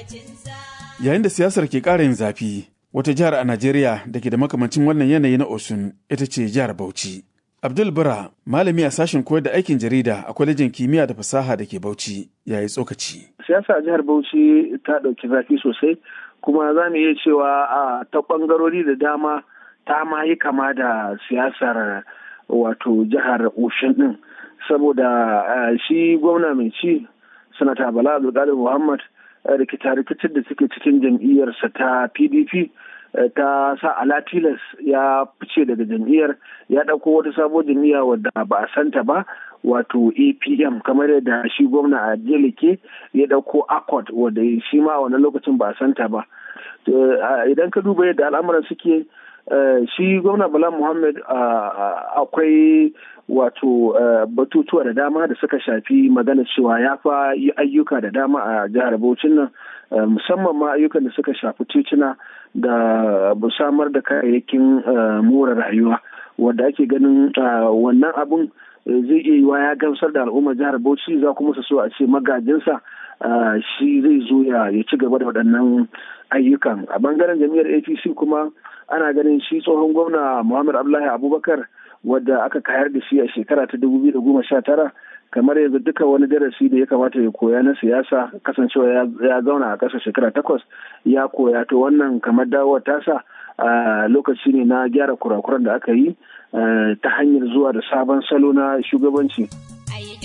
Yayin da siyasar ke ƙara yin zafi, wata jihar a Najeriya da ke da makamancin wannan yanayi na Osun ita ce jihar Bauchi. Abdul Bura, malami a sashen koyar da aikin jarida a kwalejin kimiyya da fasaha da ke Bauchi, ya yi tsokaci. Siyasa a jihar Bauchi ta ɗauki zafi sosai, kuma za mu iya cewa a ta ɓangarori da dama ta ma yi kama da siyasar wato jihar Osun ɗin. Saboda shi gwamna mai ci, Sanata Bala Abdulkadir Muhammad, rikita-rikicin da suke cikin jam'iyyarsa ta PDP ta sa alatilas ya fice daga jam'iyyar ya ɗauko wata sabuwar jam'iyya wadda ba a santa ba wato apm kamar yadda shi gwamna a jelike ya ɗauko accord wadda shi ma a wannan lokacin ba a santa ba idan ka duba yadda al'amuran suke shi gwamna bala muhammad akwai wato batutuwa da dama da suka shafi magana cewa ya fa yi ayyuka da dama a jihar Bauchin nan musamman ma ayyukan da suka shafi tituna da samar da kayayyakin more rayuwa wanda ake ganin wannan abun zai iya yiwa ya gamsar da al'ummar jihar Bauchi za kuma su so a ce magajinsa shi zai zo ya ci gaba da waɗannan ayyukan a bangaren jami'ar apc kuma ana ganin shi tsohon gwamna muhammad abdullahi abubakar wadda aka kayar da shi a shekara ta dubu biyu da goma sha tara kamar yanzu duka wani darasi da ya kamata ya koya na siyasa kasancewa ya zauna a ƙasa shekara takwas ya koya to wannan kamar dawowar tasa a lokaci ne na gyara kurakuran da aka yi ta hanyar zuwa da sabon salo na shugabanci